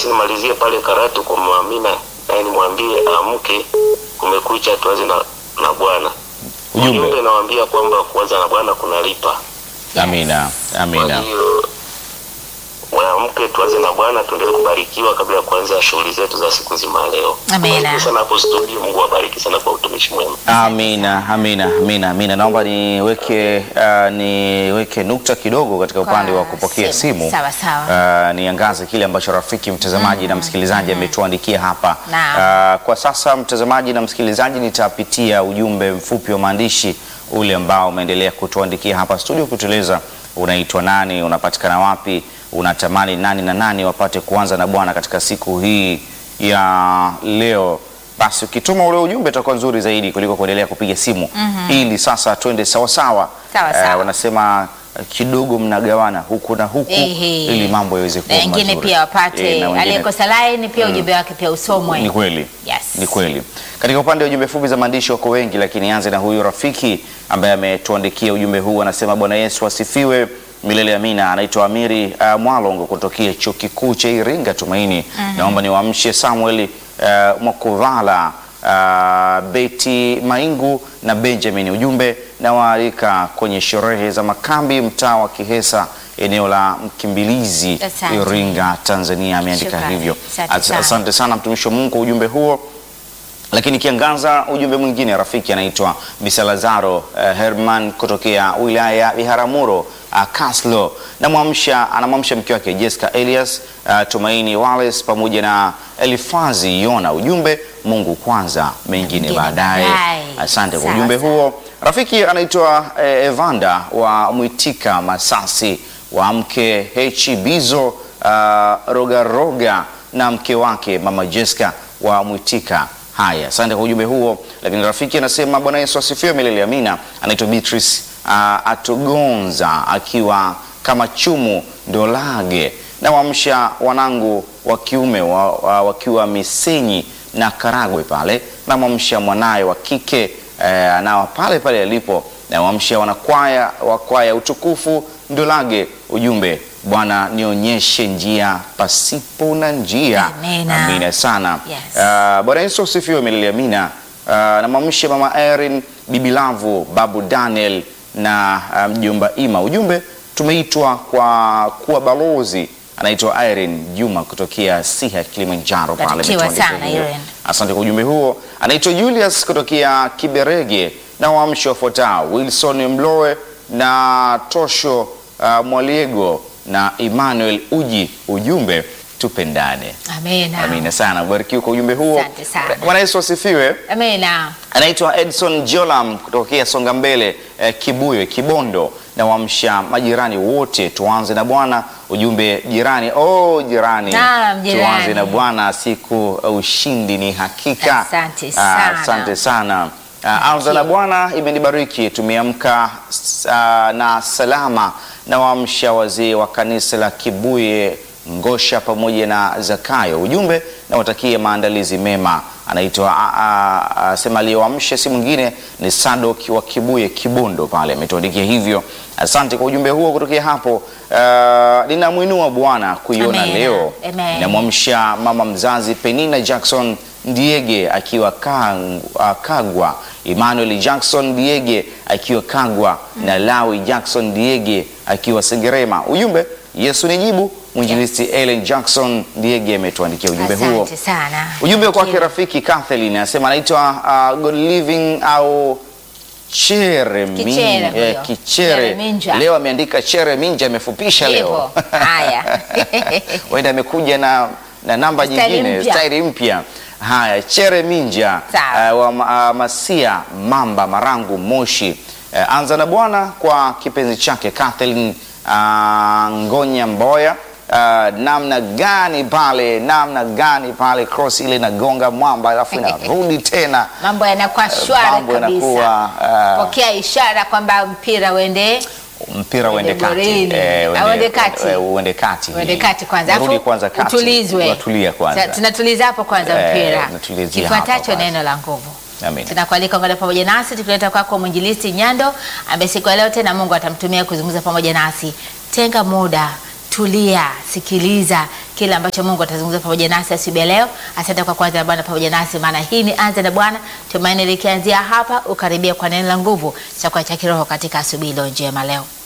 basi nimalizie pale Karatu kwa Mama Amina, naye nimwambie amke, kumekucha, tuanze na, na Bwana. Ujumbe. Ujumbe nawaambia kwamba kuanza na Bwana kunalipa. Amina, Kwa amina. hiyo waamke, tuanze na Bwana, tuendelee kubarikiwa kabla ya kuanza shughuli zetu za siku nzima ya leo. Amina. Barikiwe sana hapo studio, Mungu awabariki sana kwa utumishi mwema. Amina, amina, amina, amina. Naomba niweke uh, niweke nukta kidogo katika upande wa kupokea simu. simu. Sawa, sawa. Uh, niangaze kile ambacho rafiki mtazamaji na msikilizaji ametuandikia hapa. Naam. Uh, kwa sasa mtazamaji na msikilizaji, nitapitia ujumbe mfupi wa maandishi ule ambao umeendelea kutuandikia hapa studio, kutueleza unaitwa nani, unapatikana wapi, unatamani nani na nani wapate kuanza na Bwana katika siku hii ya leo. Basi ukituma ule ujumbe utakuwa nzuri zaidi kuliko kuendelea kupiga simu ili sasa twende sawasawa. Sawa, sawa. Eh, wanasema eh, kidogo mnagawana huku na huku Ehe. ili mambo yaweze na kuwa wengine mazuri. pia wapate Eh, na wengine- aliyekosa laini pia ujumbe wake pia usomwe. ni kweli Yes. ni kweli. Katika upande wa ujumbe fupi za maandishi wako wengi, lakini anze na huyu rafiki ambaye ametuandikia ujumbe huu. Anasema Bwana Yesu asifiwe milele amina. Anaitwa Amiri uh, Mwalongo kutokea chuo kikuu cha Iringa Tumaini. Naomba niwaamshe Samuel uh, Mwakuvala uh, Beti Maingu na Benjamin. Ujumbe nawaalika kwenye sherehe za makambi mtaa wa Kihesa eneo la Mkimbilizi Asante. Iringa Tanzania. Ameandika Shukrani. hivyo. Asante As- sana. Asante sana mtumishi wa Mungu kwa ujumbe huo. Lakini kiangaza ujumbe mwingine rafiki anaitwa Bisalazaro uh, Herman kutokea wilaya ya Biharamulo uh, Kaslo. Namwamsha anamwamsha mke wake Jessica Elias uh, Tumaini Wallace pamoja na Elifazi Yona. Ujumbe Mungu kwanza, mengine Mengine baadaye. baadaye. Asante kwa Sawa, ujumbe sawa. huo. Rafiki anaitwa eh, Evanda wa Mwitika Masasi wa mke Hechi Bizo uh, Rogaroga na mke wake mama Jessica wa Mwitika. Haya, asante kwa ujumbe huo. Lakini rafiki anasema Bwana Yesu asifiwe milele amina. Anaitwa Beatrice uh, Atugonza akiwa kama chumu Ndolage na waamsha wanangu wa kiume wa, wa, wakiwa Misenyi na Karagwe pale, na mwamsha mwanaye wa kike eh, anawa pale pale alipo, na waamsha wanakwaya wa kwaya utukufu Ndolage. Ujumbe Bwana nionyeshe njia pasipo na njia. Amina. Amina sana. Yes. Ah, Bwana Yesu asifiwe milele amina. Uh, namwamsha mama Erin, bibi Lavu, babu Daniel na ah, mjomba Ima. Ujumbe tumeitwa kwa kuwa balozi. Anaitwa Irene Juma kutokea Siha Kilimanjaro pale. Barikiwa ametuandikia sana, hiyo. Irene. Asante kwa ujumbe huo. Anaitwa Julius kutokea Kiberege na waamsho wafuatao Wilson Mloe na Tosho uh, Mwaliego na Emmanuel Uji. Ujumbe tupendane. Amina. Amina sana, barikiwe kwa ujumbe huo. Asante sana. Bwana Yesu asifiwe. Amina. Anaitwa Edson Jolam kutokea Songa Mbele eh, Kibuye Kibondo, na waamsha majirani wote, tuanze na Bwana. Ujumbe jirani, oh jirani, Naam, jirani. tuanze na Bwana, siku uh, ushindi ni hakika. Asante Ah, sana. asante sana. Ah, anza na Bwana imenibariki, tumeamka ah, na salama, na waamsha wazee wa kanisa la Kibuye Ngosha pamoja na Zakayo. Ujumbe nawatakie maandalizi mema. Anaitwa ah, ah, ah, sema aliyoamsha si mwingine ni Sadok wa Kibuye Kibondo pale, ametuandikia hivyo. Asante kwa ujumbe huo kutokea hapo. Ah, ninamwinua Bwana kuiona Amen. leo. Amen. Namwamsha mama mzazi Penina Jackson Ndiege akiwa Kang- ah, Kagwa, Emmanuel Jackson Diege akiwa Kagwa na Lawi Jackson Diege akiwa Sengerema. Ujumbe Yesu ni jibu. Mwinjilisti Ellen Jackson Diege ametuandikia ujumbe huo. Asante sana. Ujumbe kwake Barikiwa. rafiki Kathleen anasema anaitwa uh, God Living au Chere Min- Kichere huyo. eh, Kichere. Chere Minja. Leo ameandika Chere Minja, amefupisha leo. Hivyo. Haya. Wenda amekuja na, na namba Staili nyingine mpya. staili mpya. Haya, Chere Minja Sawa. uh, wa ma- uh, Masia Mamba Marangu Moshi. Uh, anza na Bwana kwa kipenzi chake Kathleen uh, Ngonya Mboya. Uh, namna gani pale, namna gani pale cross ile inagonga mwamba alafu inarudi tena Mambo yanakuwa shwari Mambo kabisa. yanakuwa, ah. Pokea ishara kwamba mpira uende mpira uende Uende kati, golini. Eh, Au uende kati. eh, uende kati, uende kati kwanza, Urudi alafu kwanza kati, utulizwe. unatulia kwanza. Ta- Tunatuliza hapo kwanza Eh, mpira. tunatulizia hapo Kifuatacho kwanza. neno la nguvu. Amen. Tunakualika ungana pamoja nasi tukileta kwako mwinjilisti Nyando ambaye siku ya leo tena Mungu atamtumia kuzungumza pamoja nasi. Tenga muda, tulia, sikiliza kile ambacho Mungu atazungumza pamoja nasi asubuhi ya leo. Asante kwa kwanza na Bwana pamoja nasi, maana hii ni anza na Bwana, tumaini likianzia hapa, ukaribia kwa neno la nguvu, chakula cha kiroho katika asubuhi iliyo njema leo.